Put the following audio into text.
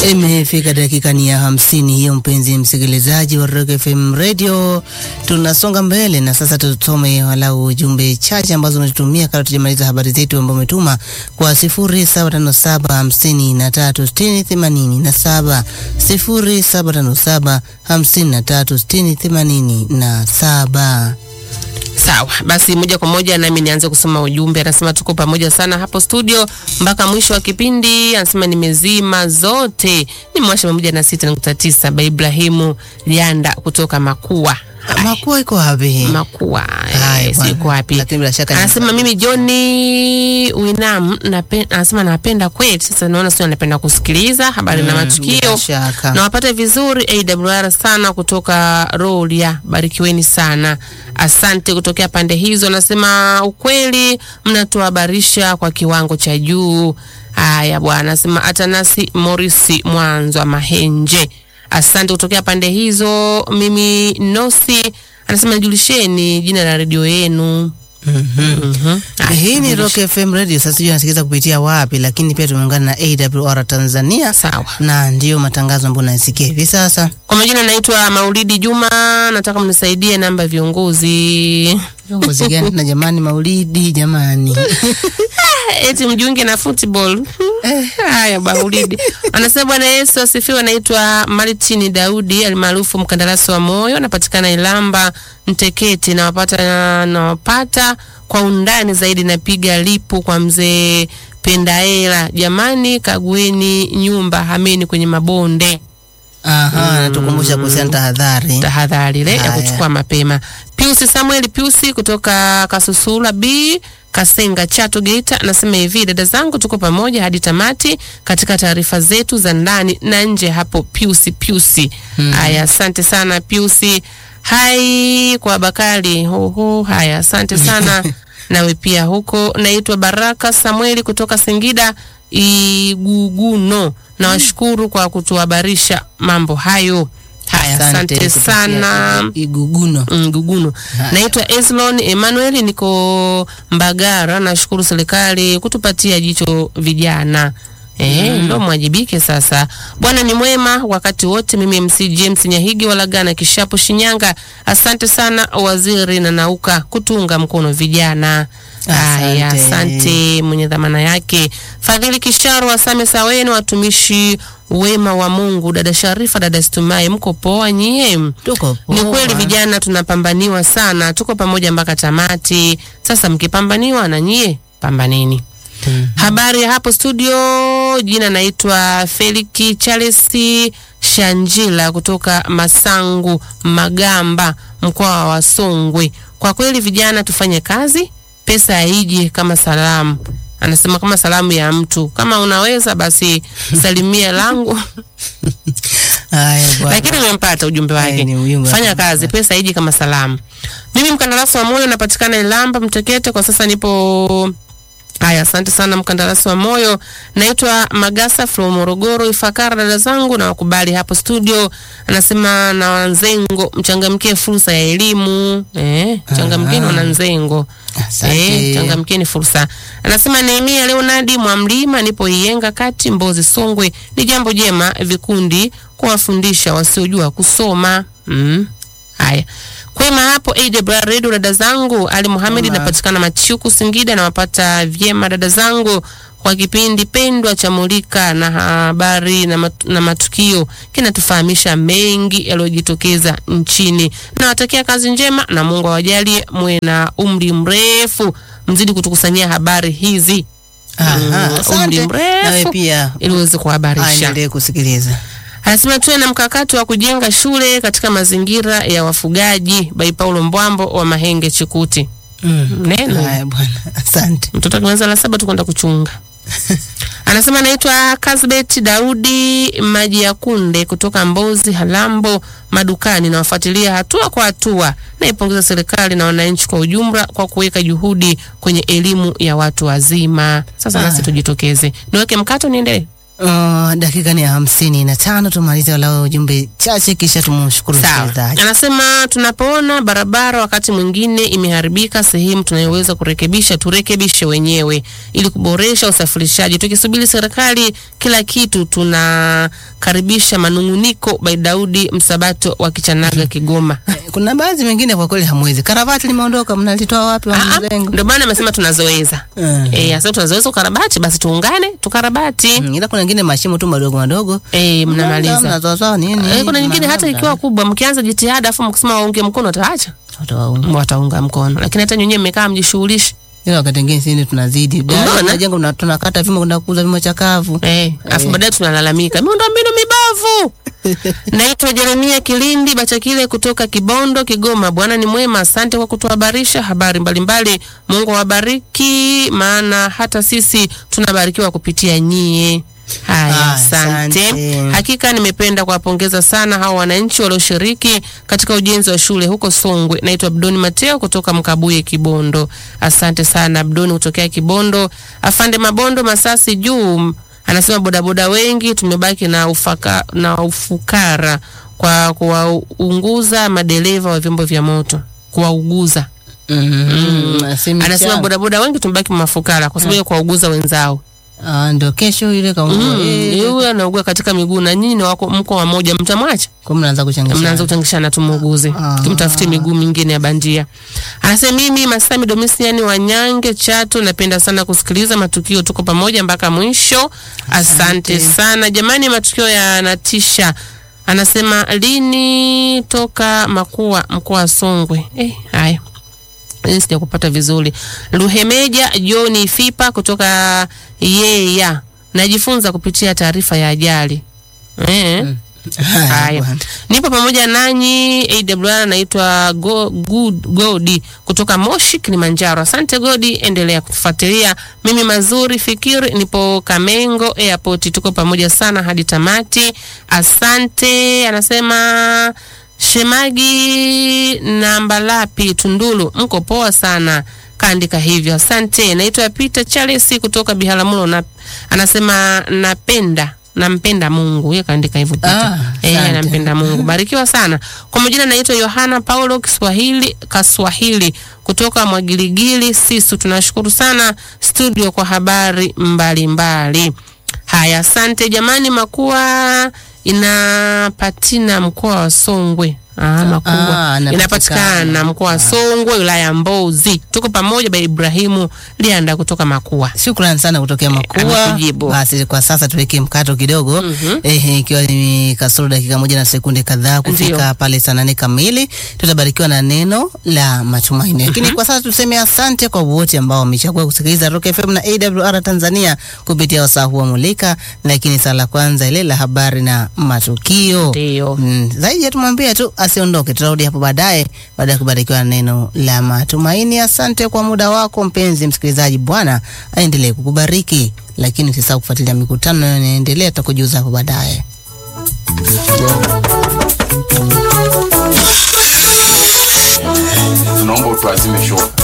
Imefika dakika ni ya hamsini hiyo, mpenzi msikilizaji wa Rock FM Radio, tunasonga mbele na sasa tusome walau ujumbe chache ambazo umetutumia kabla tujamaliza habari zetu, ambao umetuma kwa sifuri saba tano saba hamsini na tatu sitini themanini na saba sifuri saba tano saba hamsini na tatu sitini themanini na saba. Sawa basi, moja kwa moja nami nianze kusoma ujumbe. Anasema tuko pamoja sana hapo studio mpaka mwisho wa kipindi. Anasema nimezima zote, nimewasha pamoja na sita nukta tisa ba Ibrahimu Lianda kutoka Makua. Haya, Makua iko wapi? Makua Haya, eh, bwana. siko wapi? Lakini bila shaka ni- Anasema mimi Johnny Winam nape, anasema napenda kweli. Sasa naona sio anapenda kusikiliza habari na Mm, matukio bila shaka. na wapate vizuri AWR sana kutoka Rolia, barikiweni sana, asante kutokea pande hizo. Anasema ukweli, mnatuhabarisha kwa kiwango cha juu. Haya bwana, anasema Atanasi Morisi Mwanzo wa Mahenje, asante kutokea pande hizo. Mimi Nosi anasema nijulisheni jina la redio yenu. Mhm. Haya, Hii ni Rock FM Radio. Sasa sijui nasikiliza kupitia wapi, lakini pia tumeungana na AWR Tanzania Sawa. na ndiyo matangazo ambayo nasikia hivi sasa. Kwa majina naitwa Maulidi Juma, nataka mnisaidie namba ya viongozi Viongozi gani na jamani? Maulidi jamani, eti mjiunge na football. Haya, Maulidi anasema Bwana Yesu asifiwe. Anaitwa Martini Daudi almaarufu mkandarasi wa moyo, anapatikana Ilamba Mteketi. Nawapata nawapata kwa undani zaidi, napiga lipu kwa mzee Pendaela. Jamani, kagueni nyumba, hameni kwenye mabonde aha, natukumbusha kuhusiana na tahadhari. tahadhari ile ya Haya. kuchukua mapema. Piusi Samuel Piusi kutoka Kasusula B Kasenga Chato Geita anasema hivi, dada zangu, tuko pamoja hadi tamati katika taarifa zetu za ndani na nje. Hapo Piusi Piusi, haya, asante sana Piusi. Hai kwa Bakari, oho, haya, asante sana nawe pia huko. Naitwa Baraka Samueli kutoka Singida Iguguno, nawashukuru kwa kutuhabarisha mambo hayo. Haya, asante kutokea sana. Iguguno. Nguguno. Naitwa Eslon Emmanuel, niko Mbagara. Nashukuru serikali kutupatia jicho vijana. Eh, ndo mwajibike sasa. Bwana ni mwema wakati wote. Mimi MC James Nyahigi Walagana Kishapo Shinyanga. Asante sana waziri na nauka kutunga mkono vijana. Haya, Asante. asante mwenye dhamana yake. Fadhili Kisharo Wasame Saweni, watumishi wema wa Mungu. Dada Sharifa, dada Stumai, mko poa nyie? Tuko Ni poa. kweli vijana tunapambaniwa sana, tuko pamoja mpaka tamati. Sasa mkipambaniwa na nyie pambaneni. Habari ya hapo studio, jina naitwa Feliki Charles Shanjila kutoka Masangu Magamba, mkoa wa Songwe. Kwa kweli vijana tufanye kazi, pesa haiji kama salamu. Anasema kama salamu ya mtu, kama unaweza basi salimia langu Haya bwana. lakini nimempata ujumbe Haya, wake. ni ujumbe Fanya wake. kazi, pesa haiji kama salamu. Mimi mkandarasi wa moyo napatikana Ilamba Mtekete, kwa sasa nipo Haya, asante sana mkandarasi wa moyo. Naitwa Magasa from Morogoro Ifakara. Dada zangu na wakubali hapo studio, anasema na wanzengo, mchangamkie fursa ya elimu eh, changamkeni wananzengo Asante. eh, changamkeni fursa. Anasema Nehemia Leonardi Mwamlima, nipo Iyenga kati Mbozi Songwe. Ni jambo jema vikundi kuwafundisha wasiojua kusoma mm. Haya, kwema hapo AWR Radio, dada zangu. Ali Muhamedi Kwema. napatikana Machuku Singida, nawapata vyema dada zangu kwa kipindi pendwa cha Mulika na habari na, mat, na matukio kinatufahamisha mengi yaliyojitokeza nchini. Nawatakia kazi njema na Mungu awajalie muwe na umri mrefu, mzidi kutukusanyia habari hizi Aha, Mm, asante. umri mrefu. Nawe pia ili uweze kuhabarisha. aendelee kusikiliza. Anasema tuwe na mkakati wa kujenga shule katika mazingira ya wafugaji. Bai Paulo Mbwambo wa Mahenge Chikuti. Mm. Neno Haya bwana, asante. mtoto akimaliza la saba tu kwenda kuchunga. Anasema anaitwa Kasbet Daudi Maji ya Kunde kutoka Mbozi Halambo madukani, na wafuatilia hatua kwa hatua. Naipongeza serikali na wananchi kwa ujumla kwa kuweka juhudi kwenye elimu ya watu wazima. Sasa Ah. nasi tujitokeze, niweke mkato, niendelee. Uh, dakika ni ya hamsini na tano tumalize walau ujumbe chache kisha tumshukuru Sawa. msikilizaji. Anasema tunapoona barabara wakati mwingine imeharibika sehemu tunayoweza kurekebisha, turekebishe wenyewe ili kuboresha usafirishaji. Tukisubiri serikali kila kitu tuna karibisha manunguniko by Daudi Msabato wa Kichanaga Kigoma. Kuna baadhi mengine kwa kweli hamwezi. Karavati limeondoka, mnalitoa wapi wa Ah, ah, mlengo? Ndio maana amesema tunazoweza. Mm. Eh, sasa tunazoweza ukarabati basi tuungane tukarabati. Mm, Ila kuna wengine mashimo tu madogo madogo. Eh, mnamaliza. Mnazoazoa nini? Eh, kuna nyingine hata Mnalanda. ikiwa kubwa mkianza jitihada afu mkisema waunge mkono wataacha. Watawaunga. Wataunga mkono. Lakini hata nyinyi mmekaa mjishughulishe. Ila wakati mwingine sisi tunazidi. Unaona? Dada tunajenga tuna- tunakata vyuma kwenda kuuza vyuma chakavu. Eh, afu baadaye tunalalamika miundombinu mibovu. Naitwa Jeremia Kilindi Bachakile kutoka Kibondo, Kigoma. Bwana ni mwema, asante kwa kutuhabarisha habari mbalimbali. Mungu awabariki, maana hata sisi tunabarikiwa kupitia nyie. Haya, Ah, asante. asante. Hakika nimependa kuwapongeza sana hao wananchi walioshiriki katika ujenzi wa shule huko Songwe. Naitwa Abdoni Mateo kutoka Mkabuye, Kibondo. Asante sana Abdoni kutokea Kibondo. Afande Mabondo Masasi juu anasema bodaboda wengi tumebaki na, ufaka, na ufukara kwa kuwaunguza madereva wa vyombo vya moto kuwauguza. Mm. Semi Anasema chama. bodaboda wengi tumebaki mafukara kwa sababu ya kuwauguza wenzao. Ah, ndio kesho ile kaungua. Mm, Eh, yule anaugua katika miguu na nyinyi ni wako mko wa moja, mtamwacha Kwa mnaanza kuchanganya. mnaanza kuchangishana tumuuguze Ah. tumtafutie miguu mingine ya bandia. Anasema mimi Masami Domisiani wa Nyange Chato, napenda sana kusikiliza matukio, tuko pamoja mpaka mwisho. Asante sana jamani, matukio yanatisha. Anasema lini toka Makua mkoa wa Songwe. Eh, haya Hii sija kupata vizuri. Luhemeja John Fipa kutoka Yeya, najifunza kupitia taarifa ya ajali eh. Haya. Haya, bwana. nipo pamoja nanyi. AWR naitwa Go, Good Godi kutoka Moshi, Kilimanjaro. Asante Godi, endelea kutufuatilia. Mimi mazuri fikiri, nipo Kamengo Airport, tuko pamoja sana hadi tamati. Asante. Anasema Shemagi namba lapi Tundulu, mko poa sana kaandika hivyo. Asante. Naitwa Peter Charles kutoka Biharamulo na anasema napenda nampenda Mungu. Yeye kaandika hivyo Peter. Ah, Eh, asante. nampenda Mungu. Barikiwa sana. Kwa majina naitwa Yohana Paulo Kiswahili Kaswahili kutoka Mwagiligili Sisu. Tunashukuru sana studio kwa habari mbalimbali mbali. Haya, asante jamani. Makua inapatina mkoa wa Songwe. Ah, Makua Ah, inapatikana. inapatikana mkoa wa Songwe, wilaya ya Mbozi. Tuko pamoja ba Ibrahimu Lianda kutoka Makua. Shukrani sana kutokea Makua. amekujibu. Basi kwa sasa tuweke mkato kidogo Mhm. eh, ikiwa ni kasoro dakika moja na sekunde kadhaa kufika Ndio. pale saa nane kamili, tutabarikiwa na neno la matumaini. Lakini kwa sasa tuseme asante kwa wote ambao wamechagua kusikiliza Rock FM na AWR Tanzania kupitia wasaa huu wa Mulika, lakini saa la kwanza ile la habari na matukio Ndio. Mm, zaidi ya tumwambie tu asiondoke, tutarudi hapo baadaye baada ya kubarikiwa na neno la matumaini. Asante kwa muda wako mpenzi msikilizaji, Bwana aendelee kukubariki, lakini usisahau kufuatilia mikutano inaendelea, tutakujuza hapo baadaye. tunaomba utuazime show